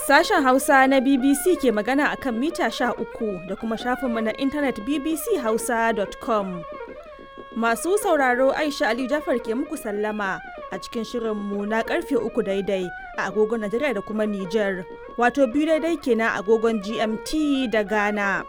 Sashen Hausa na BBC ke magana a kan mita uku da kuma shafinmu na intanet bbchausa.com. Masu sauraro Aisha Ali Jafar ke muku sallama a cikin shirinmu na karfe uku daidai a agogon Najeriya da kuma Nijar, wato biyu daidai kenan agogon GMT da Ghana.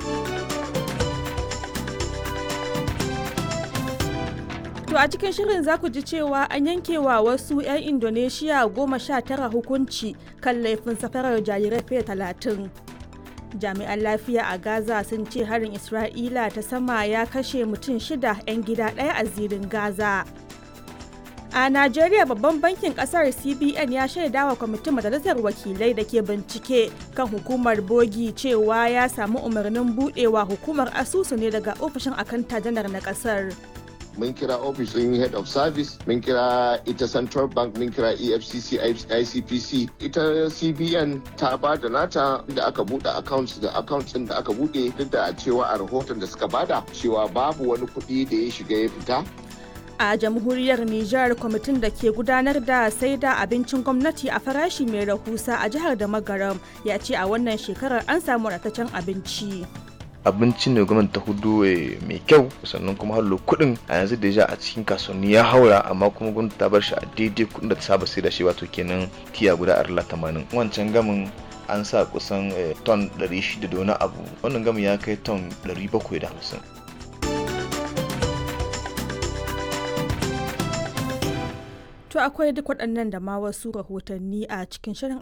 To a cikin shirin za ku ji cewa an yankewa wasu 'yan Indonesia goma sha tara hukunci kan laifin safarar jarirai fiye talatin. Jami'an lafiya a Gaza sun ce harin Isra'ila ta sama ya kashe mutum shida 'yan gida ɗaya a zirin Gaza. A Najeriya babban bankin kasar CBN ya shaidawa kwamitin majalisar wakilai da ke bincike kan hukumar bogi cewa ya samu umarnin budewa hukumar asusu ne daga ofishin akanta janar na kasar. mun kira ofishin head of service mun kira ita central bank mun kira efcc icpc ita cbn ta ba da nata da aka bude accounts da accounts din da aka bude duk da cewa a rahoton da suka bada cewa babu wani kuɗi da ya shiga ya fita a jamhuriyar Nijar kwamitin da ke gudanar da sai da abincin gwamnati a farashi mai rahusa a jihar da magaram ya ce a wannan shekarar an samu ratacen abinci. abinci ne gwamnati ta hudu mai kyau sannan kuma hallo kuɗin a yanzu da ja a cikin kasuwanni ya haura amma kuma gwamnati ta bar shi a daidai kuɗin da ta saba sai da shi wato kenan tiya guda arla tamanin wancan gamin an sa kusan ton 600 da wani abu wannan gamin ya kai ton 750 To akwai duk waɗannan da ma wasu rahotanni a cikin shirin